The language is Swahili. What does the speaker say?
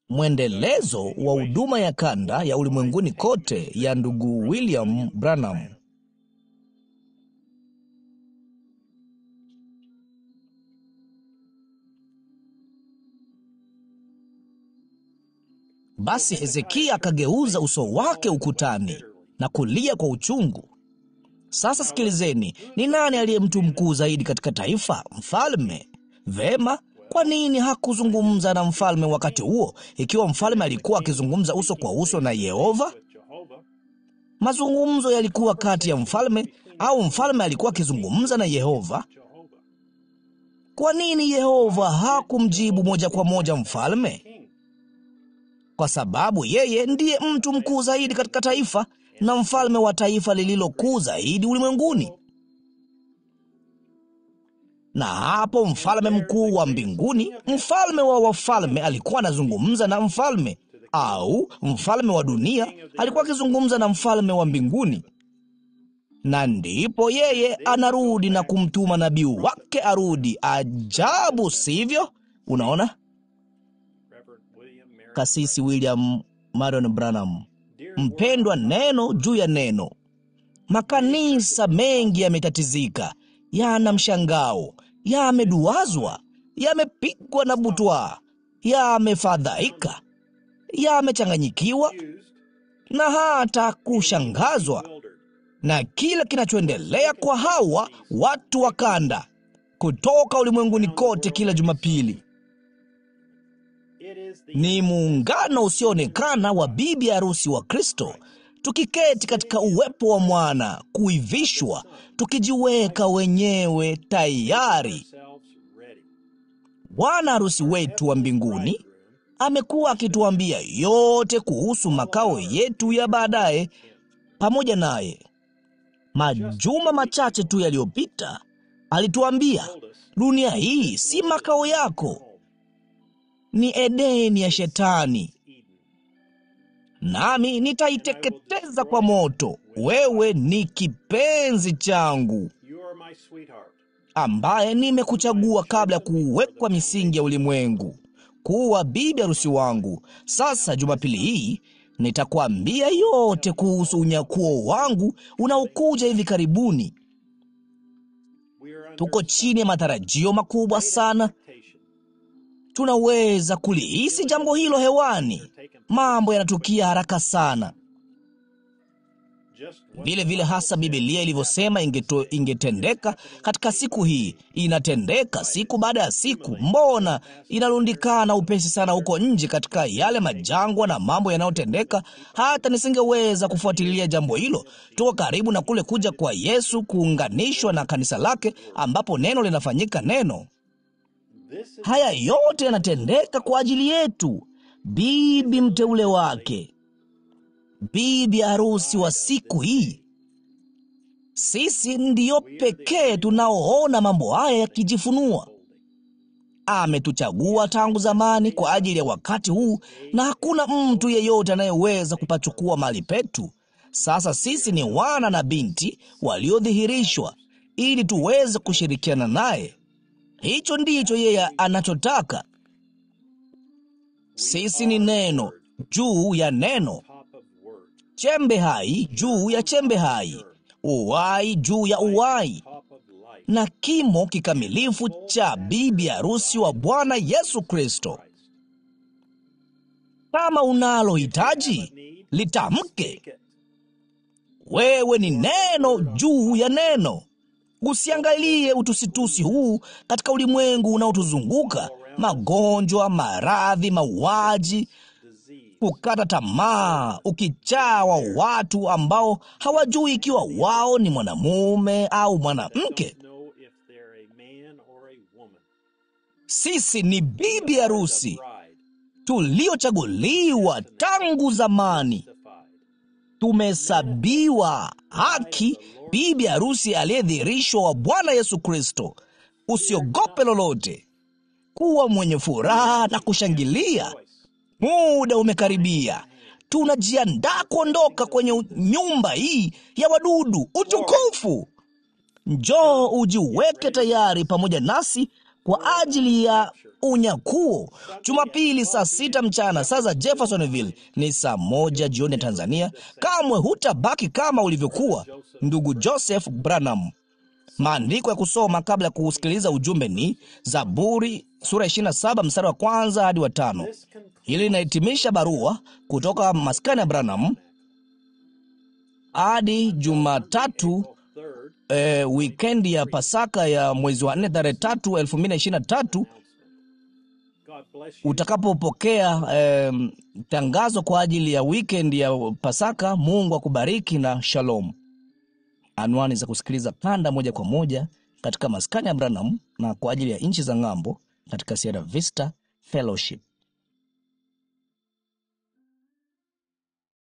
mwendelezo wa huduma ya kanda ya ulimwenguni kote ya ndugu William Branham. Basi Hezekia akageuza uso wake ukutani na kulia kwa uchungu. Sasa sikilizeni, ni nani aliye mtu mkuu zaidi katika taifa? Mfalme. Vema, kwa nini hakuzungumza na mfalme wakati huo, ikiwa mfalme alikuwa akizungumza uso kwa uso na Yehova? Mazungumzo yalikuwa kati ya mfalme au mfalme alikuwa akizungumza na Yehova? Kwa nini Yehova hakumjibu moja kwa moja mfalme? Kwa sababu yeye ndiye mtu mkuu zaidi katika taifa na mfalme wa taifa lililokuu zaidi ulimwenguni. Na hapo mfalme mkuu wa mbinguni, mfalme wa wafalme, alikuwa anazungumza na mfalme, au mfalme wa dunia alikuwa akizungumza na mfalme wa mbinguni. Na ndipo yeye anarudi na kumtuma nabii wake arudi. Ajabu, sivyo? Unaona, Kasisi William Marion Branham. Mpendwa, neno juu ya neno. Makanisa mengi yametatizika, yana mshangao, yameduazwa, yamepigwa na butwaa, yamefadhaika, yamechanganyikiwa na hata kushangazwa na kile kinachoendelea kwa hawa watu wa kanda kutoka ulimwenguni kote kila Jumapili. Ni muungano usioonekana wa bibi harusi wa Kristo, tukiketi katika uwepo wa mwana, kuivishwa, tukijiweka wenyewe tayari. Bwana harusi wetu wa mbinguni amekuwa akituambia yote kuhusu makao yetu ya baadaye pamoja naye. Majuma machache tu yaliyopita alituambia, dunia hii si makao yako, ni Edeni ya Shetani, nami nitaiteketeza kwa moto. Wewe ni kipenzi changu ambaye nimekuchagua kabla ya kuwekwa misingi ya ulimwengu kuwa bibi harusi wangu. Sasa Jumapili hii nitakwambia yote kuhusu unyakuo wangu unaokuja hivi karibuni. Tuko chini ya matarajio makubwa sana. Tunaweza kulihisi jambo hilo hewani. Mambo yanatukia haraka sana, vile vile hasa Biblia ilivyosema ingeto, ingetendeka katika siku hii. Inatendeka siku baada ya siku. Mbona inarundikana upesi sana huko nje katika yale majangwa na mambo yanayotendeka, hata nisingeweza kufuatilia jambo hilo. Tuko karibu na kule kuja kwa Yesu, kuunganishwa na kanisa lake, ambapo neno linafanyika neno. Haya yote yanatendeka kwa ajili yetu, bibi mteule wake, bibi harusi wa siku hii. Sisi ndiyo pekee tunaoona mambo haya yakijifunua. Ametuchagua tangu zamani kwa ajili ya wakati huu, na hakuna mtu yeyote anayeweza kupachukua mahali petu. Sasa sisi ni wana na binti waliodhihirishwa ili tuweze kushirikiana naye. Hicho ndicho yeye anachotaka. Sisi ni neno juu ya neno, chembe hai juu ya chembe hai, uwai juu ya uwai, na kimo kikamilifu cha bibi harusi wa Bwana Yesu Kristo. Kama unalo hitaji, litamke. Wewe ni neno juu ya neno. Usiangalie utusitusi huu katika ulimwengu unaotuzunguka: magonjwa, maradhi, mauaji, kukata tamaa, ukichaa wa watu ambao hawajui ikiwa wao ni mwanamume au mwanamke. Sisi ni bibi harusi tuliochaguliwa tangu zamani, tumehesabiwa haki, bibi harusi aliyedhihirishwa wa Bwana Yesu Kristo. Usiogope lolote, kuwa mwenye furaha na kushangilia. Muda umekaribia, tunajiandaa kuondoka kwenye nyumba hii ya wadudu. Utukufu! Njoo ujiweke tayari pamoja nasi kwa ajili ya unyakuo. Jumapili saa sita mchana saa za Jeffersonville ni saa moja jioni ya Tanzania. Kamwe hutabaki kama ulivyokuwa, ndugu Joseph Branham. Maandiko ya kusoma kabla ya kusikiliza ujumbe ni Zaburi sura 27 mstari wa kwanza hadi wa tano. Hili linahitimisha barua kutoka maskani ya Branham hadi Jumatatu e, wikendi ya Pasaka ya mwezi wa 4 tarehe 3 2023 utakapopokea e, tangazo kwa ajili ya wikendi ya Pasaka. Mungu akubariki na shalom. Anwani za kusikiliza kanda moja kwa moja katika maskani ya Branham na kwa ajili ya nchi za ng'ambo katika Sierra Vista Fellowship.